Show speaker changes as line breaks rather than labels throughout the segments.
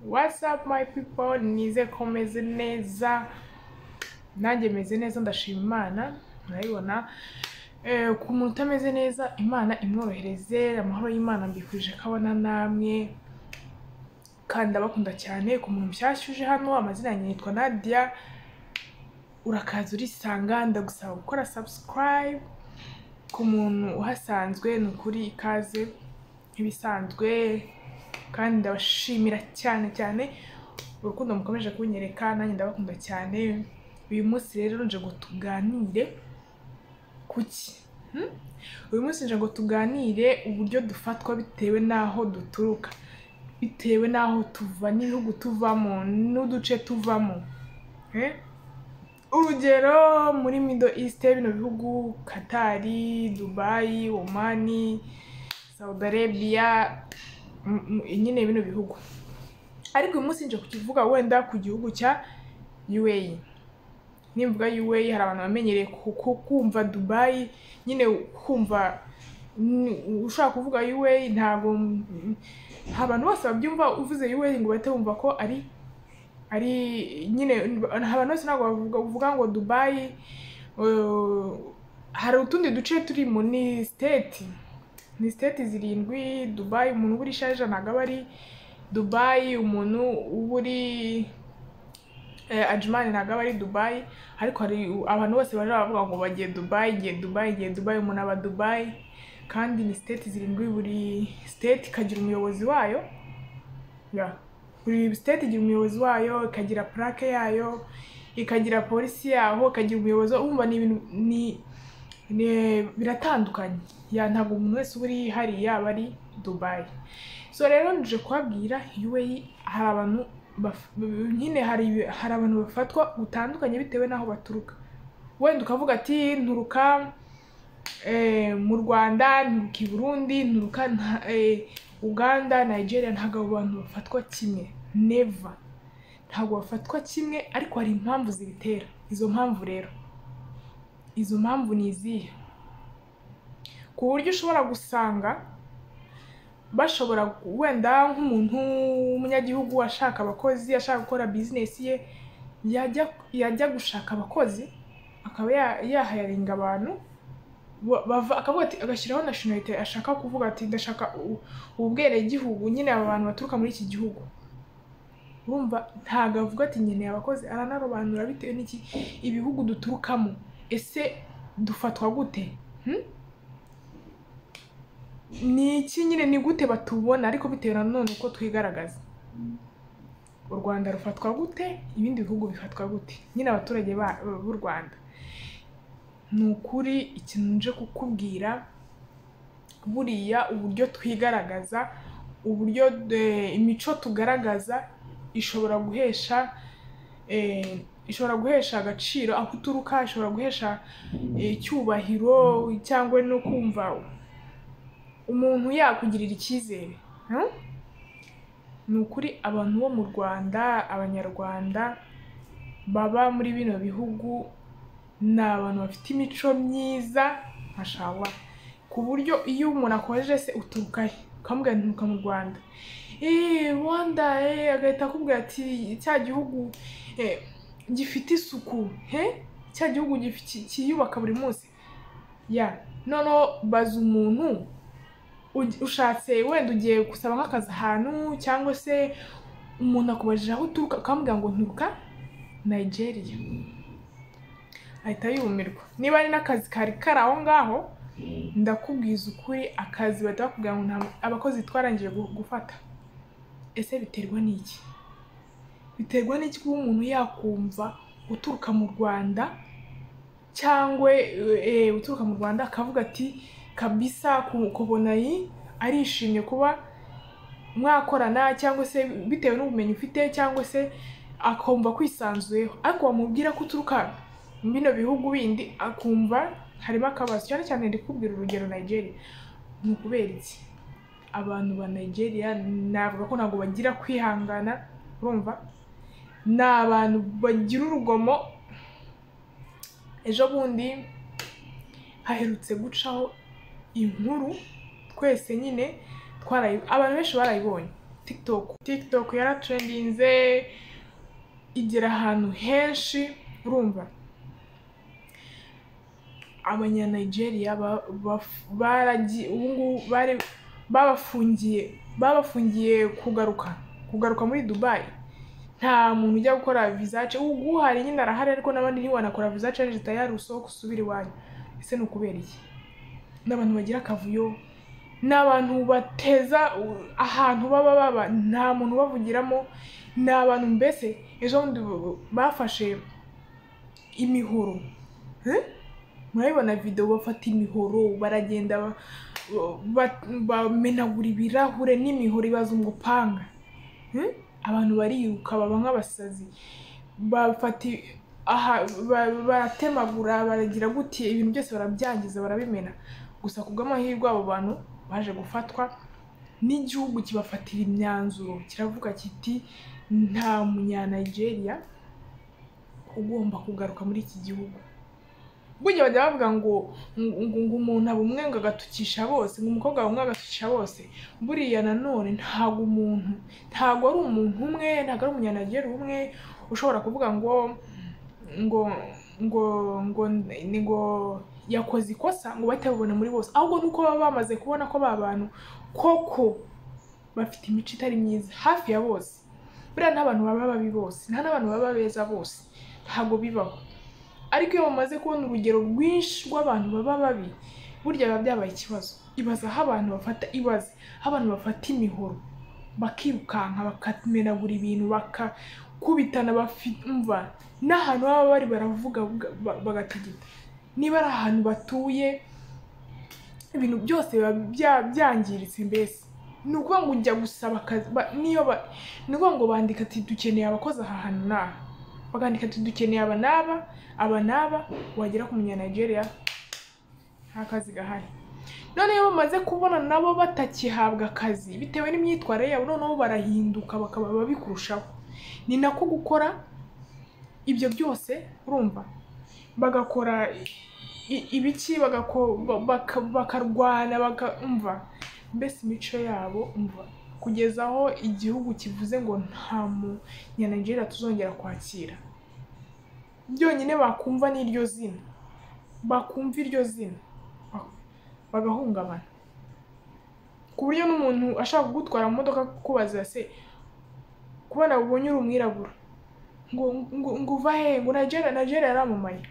What's up my people nize ko meze neza nanjye meze neza ndashima imana murayibona Eh, ku muntu utameze neza imana imworohereze amahoro y'imana mbifurije ko abona namwe kandi ndabakunda cyane ku muntu mushyashya uje hano amazina yanjye yitwa Nadia urakaza urisanga ndagusaba gukora subscribe ku muntu uhasanzwe ni ukuri ikaze nk'ibisanzwe kandi ndabashimira cyane cyane urukundo mukomeje kunyereka nanjye ndabakunda cyane uyu munsi rero nje ngo tuganire kuki Hmm? uyu munsi nje ngo tuganire uburyo dufatwa bitewe n'aho duturuka bitewe n'aho tuva n'ibihugu tuvamo n'uduce tuvamo Eh? urugero muri middle east bino bihugu katari dubayi omani saudi arabia m- m- nyine bino bihugu ariko uyu munsi nje kukivuga wenda ku gihugu cya UA nimvuga UA hari abantu bamenyereye ku- ku- kumva Dubai nyine kumva ni- ushaka kuvuga UA ntabwo mm, abantu bose babyumva uvuze UA ngo bahite bumva ko ari ari nyine abantu bose ntabwo bavuga bavuga ngo Dubai eh, hari utundi duce turi muri state ni state zirindwi Dubai umuntu uba uri Sharjah ntabwo aba ari Dubai umuntu uba uri eh, Ajman ntabwo aba ari Dubai ariko hari u- abantu bose baje baravuga ngo bagiye Dubai ngiye Dubai ngiye Dubai umuntu aba Dubai kandi ni state zirindwi buri state ikagira umuyobozi wayo yeah. buri state igira umuyobozi wayo ikagira plaque yayo ikagira polisi yaho ikagira umuyobozi wumva ni ibintu ni ni- biratandukanye ya ntabwo umuntu wese uba uri hariya aba ari Dubai so rero nje kubabwira UAE hari abantu baf- nyine hari hari abantu bafatwa gutandukanye bitewe n'aho baturuka wenda ukavuga ati nturuka eh, mu Rwanda nturuka i Burundi nturuka nta- eh, Uganda Nigeria ntabwo abo bantu bafatwa kimwe never ntabwo bafatwa kimwe ariko hari impamvu zibitera izo mpamvu rero izo mpamvu ni izihe ku buryo ushobora gusanga bashobora gu- wenda nk'umuntu w'umunyagihugu ashaka abakozi ashaka gukora bizinesi ye yajya yajya gushaka abakozi akaba ya- yahayaringa abantu ba- bava akavuga ati agashyiraho nationality ashaka kuvuga ati ndashaka u- ubwenegihugu nyine aba bantu baturuka muri iki gihugu urumva ntabwo avuga ati nkeneye abakozi aranarobanura bitewe n'iki ibihugu duturukamo ese dufatwa gute Hmm? ni iki nyine ni gute batubona ariko bitewe nanone uko twigaragaza u rwanda rufatwa gute ibindi bihugu bifatwa gute nyine abaturage ba- b'u rwanda ni ukuri ikintu nje kukubwira buriya uburyo twigaragaza uburyo eh, imico tugaragaza ishobora guhesha eh, ishobora guhesha agaciro aho uturuka ishobora guhesha eh, icyubahiro cyangwa no kumva umuntu yakugirira icyizere Hmm? ni ukuri abantu bo mu rwanda abanyarwanda baba muri bino bihugu ni abantu bafite imico myiza mashawa ku buryo iyo umuntu akojeje se uturuka he ukamubwira nti nturuka mu rwanda eee rwanda eee agahita akubwira ati cya gihugu eh, gifite isuku he cya gihugu gifi- ki- kiyubaka buri munsi ya noneho baza umuntu uj- ushatse wenda ugiye gusaba nk'akazi ahantu cyangwa se umuntu akubajije aho uturuka ukamubwira ngo nturuka nigeria ahita yumirwa niba ari n'akazi kari kari aho ngaho ndakubwiza ukuri akazi bahita bakubwira ngo nta- abakozi twarangije gu- gufata ese biterwa n'iki biterwa n'iki kuba umuntu yakumva uturuka mu rwanda cyangwa eh, uturuka mu rwanda akavuga ati kabisa ku- kubona iyi arishimye kuba mwakorana cyangwa se bitewe n'ubumenyi ufite cyangwa se akumva kwisanzuyeho ariko wamubwira ko uturuka mu bino bihugu bindi akumva harimo akabazo cyane cyane ndi kubwira urugero Nigeria ni ukubera iki abantu ba Nigeria navuga ko ntabwo bagira kwihangana urumva ni abantu bagira urugomo ejo bundi haherutse gucaho inkuru twese nyine twarayi abantu benshi barayibonye TikTok TikTok yaratrendinze igera ahantu henshi urumva abanyanigeria ba- baf- baragi- ubu ngubu bari babafungiye babafungiye kugaruka kugaruka muri dubai nta muntu ujya gukora visace ubu uhari nyine arahari ariko n'abandi ntiwanakora visace ari tayari usohoke usubire iwanyu ese ni ukubera iki ni abantu bagira akavuyo ni abantu bateza u- ahantu baba baba nta muntu ubavugiramo ni abantu mbese ejo bundi bu- bafashe imihoro Eh? murabibona videwo bafata imihoro baragenda ba- ba- bamenagura ibirahure n'imihoro ibazungu panga Hmm? abantu bariruka baba nk'abasazi bafata i- aha ba- baratemagura baragira gutya ibintu byose barabyangiza barabimena gusa ku bw'amahirwe abo bantu baje gufatwa n'igihugu kibafatira imyanzuro kiravuga kiti nta munyanigeria ugomba kugaruka muri iki gihugu burya bajya bavuga ngo ngo ngo umuntu aba umwe ngo agatukisha bose ngo umukobwa aba umwe agatukisha bose buriya nanone ntabwo umuntu ntabwo ari umuntu umwe ntabwo ari umunyanagera umwe ushobora kuvuga ngo ngo ngo ngo ni ngo yakoze ikosa ngo bahite babibona muri bose ahubwo nuko baba bamaze kubona ko ba bantu koko bafite imico itari myiza hafi ya bose buriya nta bantu baba babi bose nta n'abantu baba beza bose ntabwo bibaho ariko iyo bamaze kubona urugero rwinshi rw'abantu baba babi burya biba byabaye ikibazo ibaza aho abantu bafata ibaze aho abantu bafata imihoro bakirukanka bakamenagura ibintu bakakubitana bafi- umva n'ahantu baba bari baravuga buga- ba- bagategeta niba ari ahantu batuye ibintu byose biba bya- byangiritse mbese ni ukuvuga ngo ujya gusaba akazi ba- niyo ba- ni ukuvuga ngo bandika ati dukeneye abakozi aha hantu n'aha bakandika ati dukeneye aba n'aba aba n'aba wagera ku munyanigeria nta kazi gahari none iyo bamaze kubona nabo batakihabwa akazi bitewe n'imyitwarire yabo noneho barahinduka bakaba babi kurushaho ni nako gukora ibyo byose urumva bagakora i- ibiki bagako- ba- baka- bakarwana bakumva mbese imico yabo umva kugeza aho igihugu kivuze ngo nta munyanigeria tuzongera kwakira byonyine bakumva n'iryo zina bakumva iryo zina ba- bagahungabana ku buryo n'umuntu ashaka kugutwara mu modoka kukubaza se kubona ubonye uri umwirabura ngo ngo ngo uva he ngo Nigeria Nigeria yaramamaye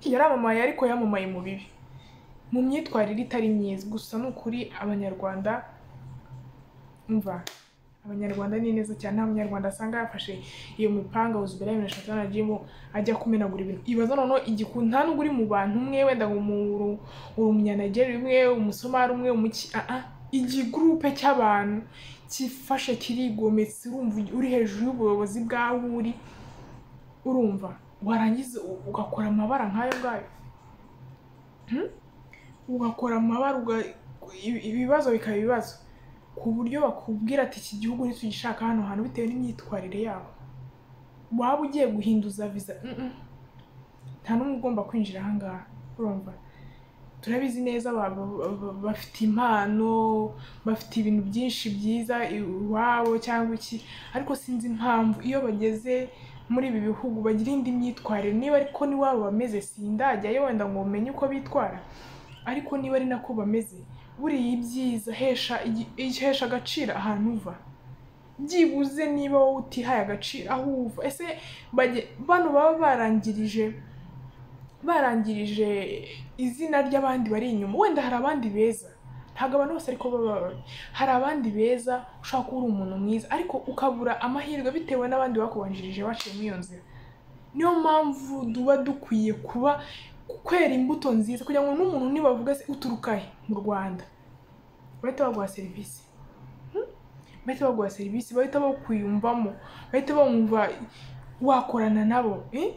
yaramamaye ariko yamamaye mu bibi mu myitwarire itari myiza gusa ni ukuri abanyarwanda umva abanyarwanda ni neza cyane nta munyarwanda asanga yafashe iyo mipanga uzibera bibiri na eshatu na jimu ajya kumenagura ibintu ibaza noneho igiku nta n'ubwo uri mu bantu umwe wenda ngo umuru uri umunyanageri umwe umusomari umwe umuki aa igigurupe cy'abantu kifashe kirigometse urumva uri hejuru y'ubuyobozi bwawe uri urumva warangiza u- ugakora amabara nk'ayo ngayo Hmm? ugakora amabara uga- ibi- ibibazo bikaba ibibazo ku buryo bakubwira ati iki gihugu ntitugishaka hano hantu bitewe n'imyitwarire yabo waba ugiye guhinduza viza mm-mm. nta n'umwe ugomba kwinjira aha ngaha urumva turabizi neza ba- ba- ba- bafite impano bafite ibintu byinshi byiza iwabo cyangwa iki ariko sinzi impamvu iyo bageze muri ibi bihugu bagira indi myitwarire niba ariko n'iwabo bameze sindajyayo wenda ngo umenye uko bitwara ariko niba ari nako bameze buriya ibyiza hesha igi- ihesha agaciro ahantu uva byibuze niba wowe utihaye agaciro aho uva ese bajye- bano baba barangirije barangirije izina ry'abandi bari inyuma wenda hari abandi beza ntabwo abantu bose ariko baba babi hari abandi beza ushobora kuba uri umuntu mwiza ariko ukabura amahirwe bitewe n'abandi bakubanjirije baciye muri iyo nzira niyo mpamvu duba dukwiye kuba kwera imbuto nziza kugira ngo n'umuntu nibavuga se uturuka he mu rwanda bahita baguha serivisi bahita baguha serivisi bahita bakwiyumvamo bahita bumva wakorana nabo eh?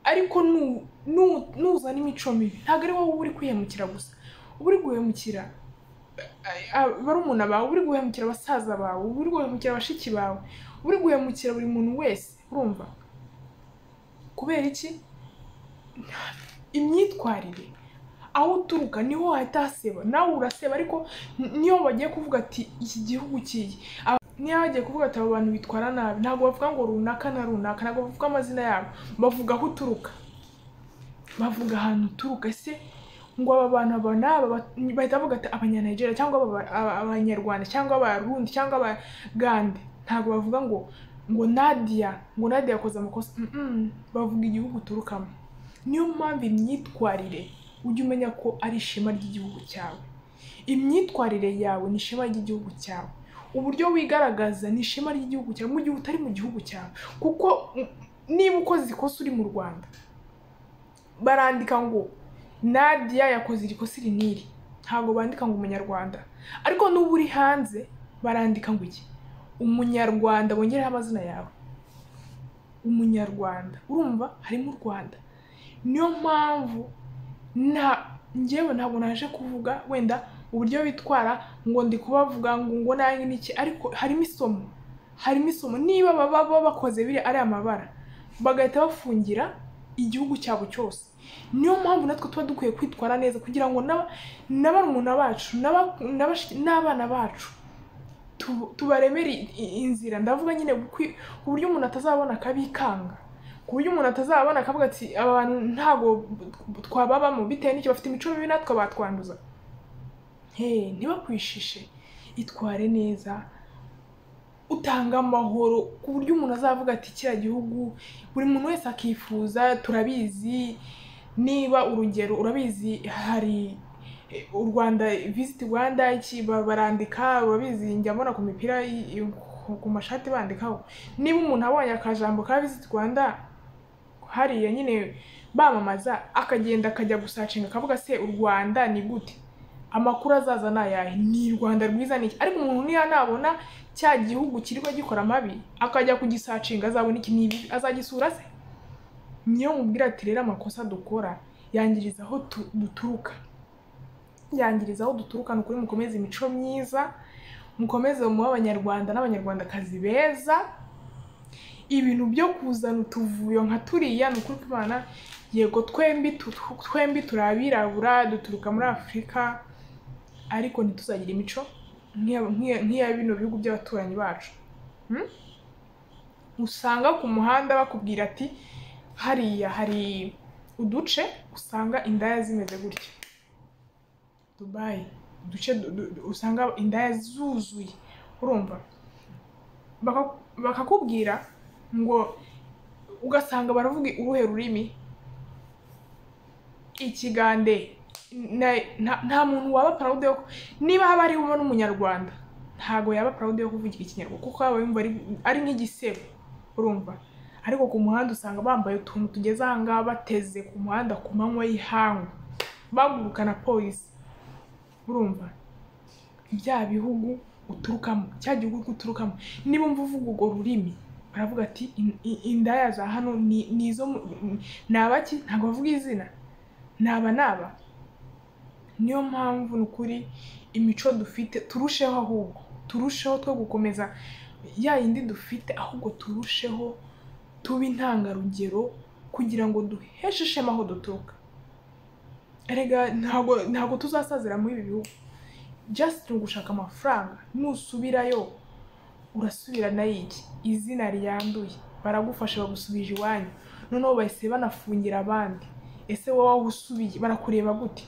ariko nu- nu- nuzana imico mibi ntabwo ari wowe uba uri kwihemukira gusa uba uri guhemukira eh, ah, barumuna bawe uba uri guhemukira basaza bawe uba uri guhemukira bashiki bawe uba uri guhemukira buri muntu wese urumva kubera iki imyitwarire aho uturuka niho wahita haseba nawe uraseba ariko n- niyo bagiye kuvuga ati iki gihugu kiyi niyo bagiye kuvuga ati abo bantu bitwara nabi ntabwo bavuga ngo runaka na runaka ntabwo bavuga amazina yabo bavuga aho uturuka bavuga ahantu uturuka se ngo aba bantu aba ni aba ba- bahita bavuga ati abanyanigeria cyangwa aba- aba- abanyarwanda cyangwa abarundi cyangwa abagande ntabwo bavuga ngo ngo nadia ngo nadia yakoze amakosa Mm-mm. bavuga igihugu uturukamo niyo mpamvu imyitwarire ujya umenya ko ari ishema ry'igihugu cyawe imyitwarire yawe ni ishema ry'igihugu cyawe uburyo wigaragaza ni ishema ry'igihugu cyawe mu gihe utari mu gihugu cyawe kuko mm, niba ukoze ikosa uri mu rwanda barandika ngo nadia yakoze irikosa iri n'iri ntabwo bandika ngo umunyarwanda ariko n'ubu uri hanze barandika ngo iki umunyarwanda bongereho amazina yawe umunyarwanda urumva harimo u rwanda niyo mpamvu nta ngewe ntabwo naje kuvuga wenda uburyo bitwara ngo ndi kubavuga ngo ngo nanjye n'iki ariko harimo isomo harimo isomo niba baba baba bakoze biri ari amabara bagahita bafungira igihugu cyabo cyose niyo mpamvu natwe tuba dukwiye kwitwara neza kugira ngo n'aba- na barumuna bacu n'aba- n'abashi- n'abana bacu tu- tubaremere i- i- inzira ndavuga nyine kwi- ku buryo umuntu atazabona akabikanga ku buryo umuntu atazabona akavuga ati aba bantu ntabwo b- twababamo bitewe n'icyo bafite imico mibi natwe batwanduza Hey, ntibakwishishe itware neza utanga amahoro ku buryo umuntu azavuga ati kiriya gihugu buri muntu wese akifuza turabizi niba urugero urabizi hari eh, u Rwanda visit Rwanda iki ba- barandika urabizi njya mbona ku mipira i- i- ku- ku mashati bandikaho niba umuntu abonye akajambo ka visit Rwanda hariya nyine bamamaza akagenda akajya gusacinga akavuga se u Rwanda ni gute amakuru azaza ni ayahe ni rwanda rwiza ni iki ariko umuntu niyo nabona cya gihugu kirirwa gikora amabi akajya kugisacinga azabona iki nibi azagisura se niyo mubwira ati rero amakosa dukora yangiriza aho tu- duturuka yangiriza aho duturuka ni ukuri mukomeze imico myiza mukomeze muba abanyarwanda n'abanyarwandakazi beza ibintu byo kuzana utuvuyo nka turiya ni ukuri kw'imana yego twembi tu- tu- twembi turi abirabura duturuka muri afurika ariko ntituzagira imico nk'iya- nk'iya nk'iya bino bihugu by'abaturanyi bacu Hmm? usanga ku muhanda bakubwira ati hariya hari uduce usanga indaya zimeze gutya dubayi uduce du- du- du- usanga indaya zuzuye urumva Baka- bakakubwira ngo ugasanga baravuga uruhe rurimi ikigande na- nta- nta muntu waba proud yo niba haba harimo n'umunyarwanda ntago yaba proud yo kuvugira ikinyarwanda kuko aba yumva ari, ari nk'igisebo urumva ariko ku muhanda usanga bambaye utuntu tugeze aha ngaha bateze ku muhanda ku manywa y'ihangu baguruka na polisi urumva bya bihugu uturukamo cya gihugu uturukamo niba umva uvuga urwo rurimi baravuga ati "In- in- indaya za hano ni ni izo mu- ni abaki ntabwo bavuga izina naba naba niyo mpamvu ni ukuri imico dufite turusheho ahubwo turusheho two gukomeza ya yindi dufite ahubwo turusheho tuba intangarugero kugira ngo duheshe ishema aho duturuka erega ntabwo ntabwo tuzasazira muri ibi bihugu just ni ugushaka amafaranga nusubirayo urasubira na iki izina ryanduye baragufasha bagusubije iwanyu noneho bahise banafungira abandi ese wowe aho usubiye barakureba gute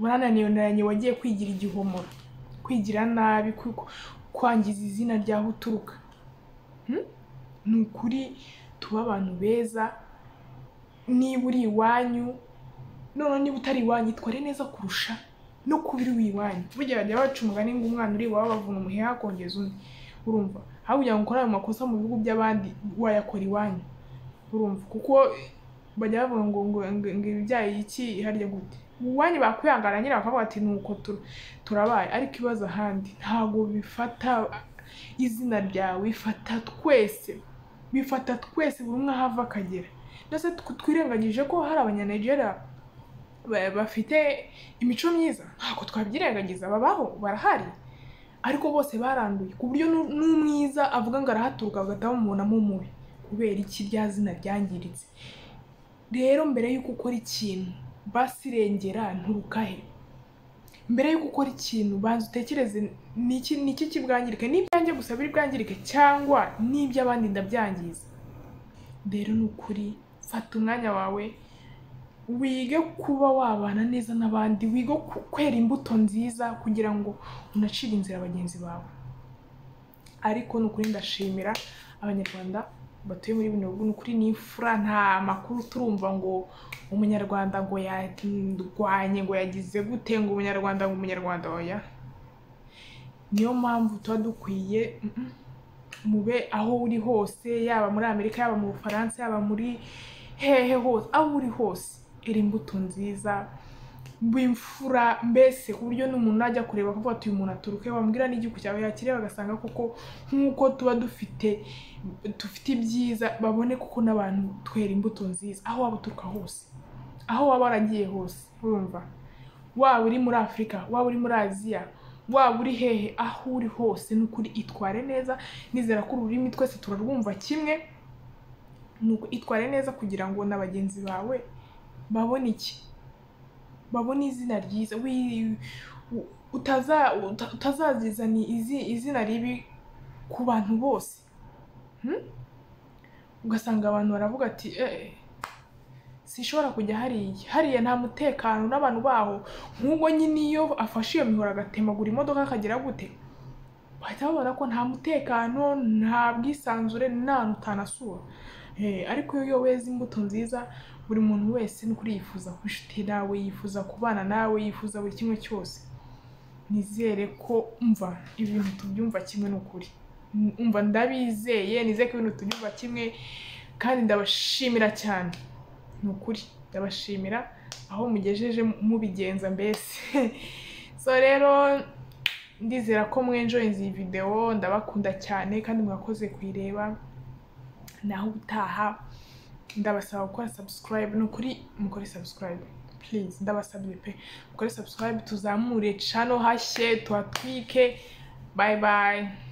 urananiranye wagiye kwigira igihomoro kwigira nabi ku- kwangiza izina ryaho uturuka Hmm? ni ukuri tuba abantu beza niba uri iwanyu none niba utari iwanyu itware neza kurusha no kuba uri iwanyu burya bajya baca umugani ngo umwana uri iwawe bavuna umuheha akongeza undi urumva aho kugira ngo ukore ayo makosa mu bihugu by'abandi wayakora iwanyu urumva kuko bajya bavuga ngo ngo ngo ngo ibibyaye iki harya gute uwanyu bakwihangana nyine bakavuga ati nuko tu- turabaye ariko ibibazo ahandi ntabwo bifata izina ryawe bifata twese bifata twese buri umwe aho ava akagera ndetse tw- twirengagije ko hari abanyanigeria ba- bafite imico myiza ntabwo twabyirengagiza babaho barahari ariko bose baranduye ku buryo n'u- n'umwiza avuga ngo arahaturuka bagahita bamubonamo umubi kubera iki rya zina ryangiritse rero mbere y'uko ukora ikintu basirengera nturukahe mbere yuko ukora ikintu banza utekereze ni iki ni iki kibwangirike ni ibyanjye gusa biri bwangirike cyangwa n'iby'abandi ndabyangiza rero ni ukuri fata umwanya wawe wige kuba wabana neza n'abandi wige ku- kwera imbuto nziza kugira ngo unacire inzira bagenzi bawe ariko ni ukuri ndashimira abanyarwanda batuye muri bino bihugu ni ukuri ni imfura nta makuru turumva ngo umunyarwanda ngo yarwanye ngo yagize gute ngo umunyarwanda ngo umunyarwanda oya niyo mpamvu tuba dukwiye mm, mube aho uri hose yaba muri amerika yaba mu bufaransa yaba muri hehe hose aho uri hose era imbuto nziza b'imfura mbese ku buryo n'umuntu najya kureba akavuga ati uyu muntu aturuke wambwira n'igihugu cyawe yakiriye bagasanga koko nk'uko tuba dufite dufite ibyiza babone kuko n'abantu twera imbuto nziza aho waba uturuka hose aho waba waragiye hose urumva waba uri muri afurika waba uri muri aziya waba uri hehe aho uri hose ni ukuri itware neza nizera ko ururimi twese turarwumva kimwe ni uku itware neza kugira ngo na bagenzi bawe babone iki babone izina ryiza wi- u- utaza uta- utazazizana izi- izina ribi ku bantu bose Hmm? ugasanga abantu baravuga ati "Eh, sinshobora kujya hariya hariya nta mutekano n'abantu baho nk'ubwo nyine iyo afashe iyo mihoro agatemagura imodoka akagera gute bahita babona ko nta mutekano nta bwisanzure n'ahantu utanasura Eh, ariko iyo weze imbuto nziza buri muntu wese ni kuri yifuza kuba inshuti nawe yifuza kubana nawe yifuza buri kimwe cyose nizere ko umva ibintu tubyumva kimwe n'ukuri umva ndabizeye nizere ko ibintu tubyumva kimwe kandi ndabashimira cyane ni ukuri ndabashimira aho mugejeje mubigenza mbese so rero ndizera ko mwenjoyinze iyi videwo ndabakunda cyane kandi mwakoze kuyireba naho ubutaha ndabasaba gukora subscribe ni ukuri mukore subscribe please ndabasabye pe mukore subscribe tuzamure channel hashye tuhatwike bye bye